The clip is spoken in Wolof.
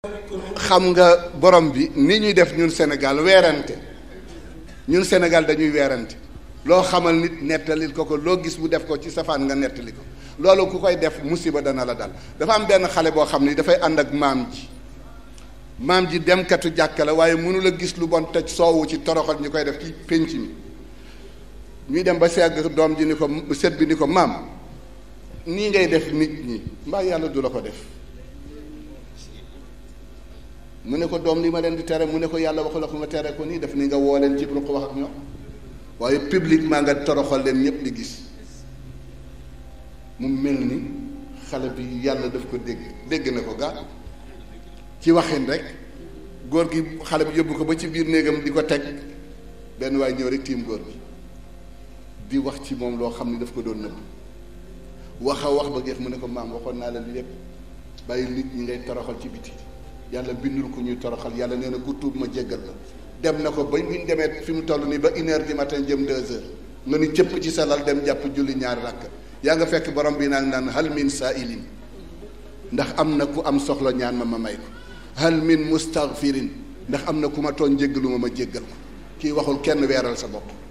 xam nga borom bi ni ñuy def ñun Sénégal weerante ñun Sénégal dañuy weerante loo xamal nit nettalil ko ko loo gis mu def ko ci safaan nga nettali ko loolu ku koy def musiba dana la dal dafa am benn xale boo xam ni dafay ànd ak maam ji maam ji demkatu jàkka la waaye mënula gis lu bon tëj soowu ci toroxal ñu koy def ci pénc mi ñuy dem ba segg doom ji ni ko set bi ni ko maam nii ngay def nit ñi mbaa yàlla du la ko def mu ne ko doom li ma leen di tere mu ne ko yàlla waxu la ko nga tere ko nii def ni nga woo leen ci ruq wax ak ñoom waaye publiquement nga toroxal leen ñëpp di gis mu mel ni xale bi yàlla daf ko dégg dégg na ko gaa ci waxin rek góor gi xale bi yóbbu ko ba ci biir néegam di ko teg benn waay ñëw rek tiim góor gi di wax ci moom loo xam ni daf ko doon nëbb wax a wax ba geex mu ne ko maam waxoon naa la li lépp bàyyi nit ñi ngay toroxal ci biti yàlla bindul ko ñuy toroxal yàlla nee na ku tuub ma jéggal la dem na ko ba bu ñu demee fi mu toll nii ba une heure du matin jëm deux heures nga ni cëpp ci sa lal dem jàpp julli ñaari rakk yaa nga fekk borom bi naan naan hal min saa'ilin ndax am na ku am soxla ñaan ma ma may ko hal min mustaghfirin ndax am na ku ma tooñ jéggalu ma ma jéggal ko kii waxul kenn weeral sa bopp